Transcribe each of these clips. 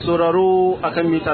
sauraro akan mita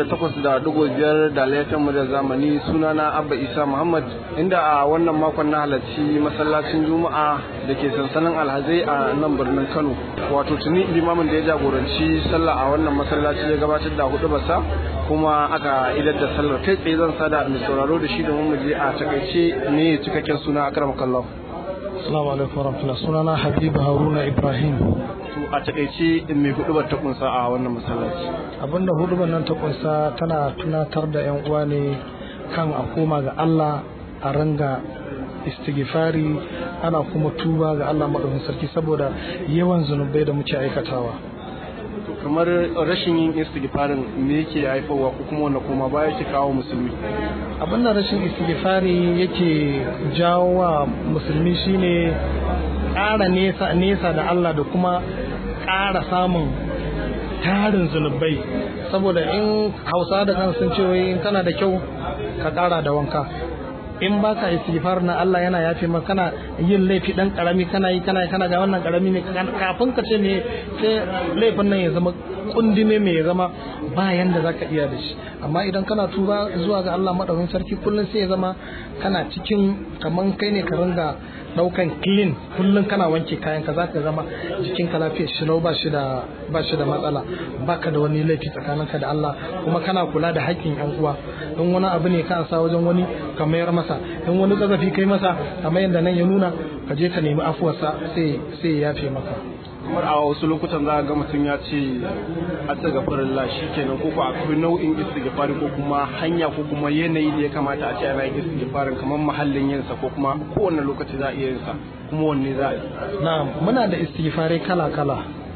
88.5 da laifin mu da zamani sunana Abba Isa Muhammad inda a wannan makon na halarci masallacin Juma'a da ke sansanin alhazai a nan birnin Kano wato tuni limamin da ya jagoranci sallah a wannan masallaci ya gabatar da hudu basa kuma aka idar da sallar kai tsaye zan sada mai sauraro da shi domin mu je a takaice ne cikakken suna akram kallahu Assalamu alaikum warahmatullahi sunana Habibu Haruna Ibrahim to a takaice mai hudubar ta kunsa a wannan masallaci abinda hudubar nan ta kunsa tana tunatar da yan uwa ne kan a koma ga Allah a ranga istighfari ana kuma tuba ga Allah madaukakin sarki saboda yawan zunubai da muke aikatawa to kamar rashin yin istighfarin me yake haifarwa ko kuma wanda kuma baya yake kawo musulmi abin da rashin istighfari yake jawo wa musulmi shine ƙara nesa nesa da Allah da kuma ƙara samun tarin zunubai saboda in hausa da kan sun ce wai in kana da kyau ka ƙara da wanka in ba ka istighfar na Allah yana yafe maka kana yin laifi dan karami kana yi kana kana ga wannan karami ne kafin ka ce me sai laifin nan ya zama kundime me ya zama ba yanda zaka iya da shi amma idan kana tuba zuwa ga Allah madaukakin sarki kullun sai ya zama kana cikin kaman kai ne ka ringa daukan clean kullun kana wanke kayan ka zaka zama jikin ka lafiya shi ba shi da ba shi da matsala baka da wani laifi tsakaninka da Allah kuma kana kula da haƙƙin yan uwa in wani abu ne ka sa wajen wani ka mayar masa in wani kazafi kai masa kamar yadda nan ya nuna ka je ka nemi afuwarsa sai sai ya yafe maka kamar a wasu lokutan za a ga mutum ya ce a tsaga farilla shi kenan ko ko akwai nau'in istighfari ko kuma hanya ko kuma yanayi da ya kamata a ce ana yin istighfarin kamar mahallin yin sa ko kuma kowane lokaci za a iya yin sa kuma wanne za a yi na'am muna da istighfarai kala kala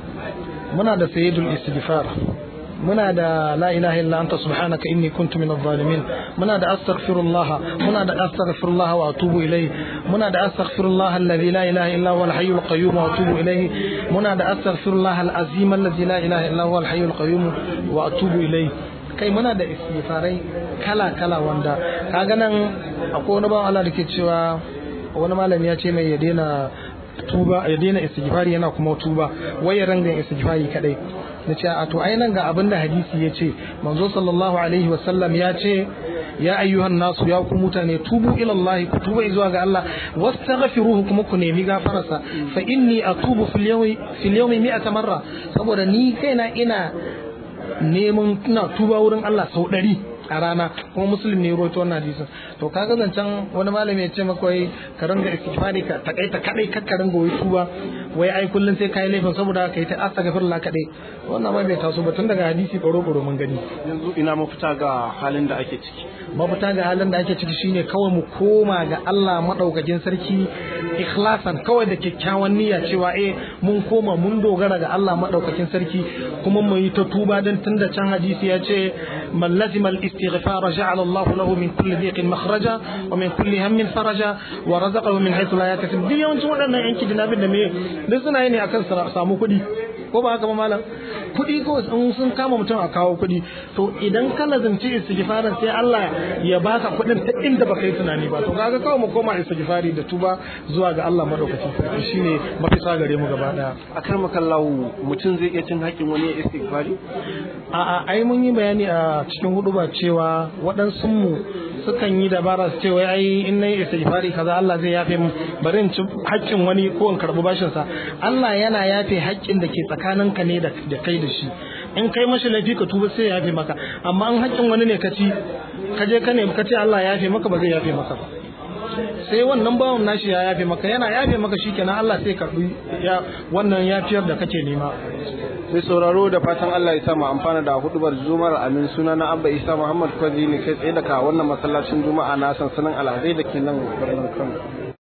muna da sayyidul istighfar muna da la ilaha illa anta subhanaka inni kuntu minadh zalimin muna da astaghfirullah muna da astaghfirullah wa atubu ilayhi muna da astaghfirullah alladhi la ilaha illa huwa al-hayyul qayyum wa atubu ilayhi muna da astaghfirullah al-azim alladhi la ilaha illa huwa al-hayyul qayyum wa atubu ilayhi kai muna da istighfarai kala kala wanda kaga nan akwai wani bawan Allah da ke cewa wani malami ya ce mai ya daina tuba ya daina istighfari yana kuma tuba wai ya ranga istighfari kadai na ce a to ai nan ga abin da hadisi ya ce manzo sallallahu alaihi wasallam ya ce ya ayyuhan nasu ya ku mutane tubu ila Allah ku tuba zuwa ga Allah wastaghfiruhu kuma ku nemi gafararsa fa inni atubu fil yawmi fil yawmi mi'ata marra saboda ni kaina ina neman ina tuba wurin Allah sau ɗari a rana kuma musulmi ne roto wannan hadisin to kaga zancen wani malami ya ce maka wai ka ringa istighfari ka takaita kadai ka ka ringa wai tuba wai ai kullun sai kai laifin saboda ka yi ta astaghfirullah kadai wannan ma bai taso ba tun daga hadisi baro baro mun gani yanzu ina mafita ga halin da ake ciki mafita ga halin da ake ciki shine kawai mu koma ga Allah madaukakin sarki ikhlasan kawai da kyakkyawan niyya cewa eh mun koma mun dogara ga Allah madaukakin sarki kuma mu yi ta tuba dan tunda can hadisi ya ce man lazima الاستغفار جعل الله له من كل ضيق مخرجا ومن كل هم فرجا ورزقه من حيث لا يحتسب duk yawancin waɗannan yanki jinabin da me duk suna yi ne akan samu kuɗi ko ba haka ba malam kuɗi ko in sun kama mutum a kawo kuɗi to idan ka lazimci istighfarin sai Allah ya baka kuɗin ta inda baka yi tunani ba to kaga kawai mu koma istighfari da tuba zuwa ga Allah madaukakin sarki shine mafisa gare mu gaba daya akar makallahu mutum zai iya cin haƙin wani ya istighfari a'a ai mun yi bayani a cikin hudu ba cewa waɗansu mu sukan yi dabara su ce wai ai in nayi istighfari kaza Allah zai yafe mu bari in ci haƙƙin wani ko in karɓi bashin sa Allah yana yafe haƙƙin da ke tsakaninka ne da kai da shi in kai mashi laifi ka tuba sai ya yafe maka amma in haƙƙin wani ne ka ci ka je ka ne ka ce Allah ya yafe maka ba zai yafe maka ba sai wannan bawan nashi ya yafe maka yana yafe maka shikenan Allah sai karbi ya wannan yafiyar da kake nema sai sauraro da fatan Allah ya sa mu amfana da hudubar juma'ar amin suna na Abba Isa Muhammad Kwazi ne kai tsaye daga wannan masallacin juma'a na sansanin alhazai da ke nan birnin Kano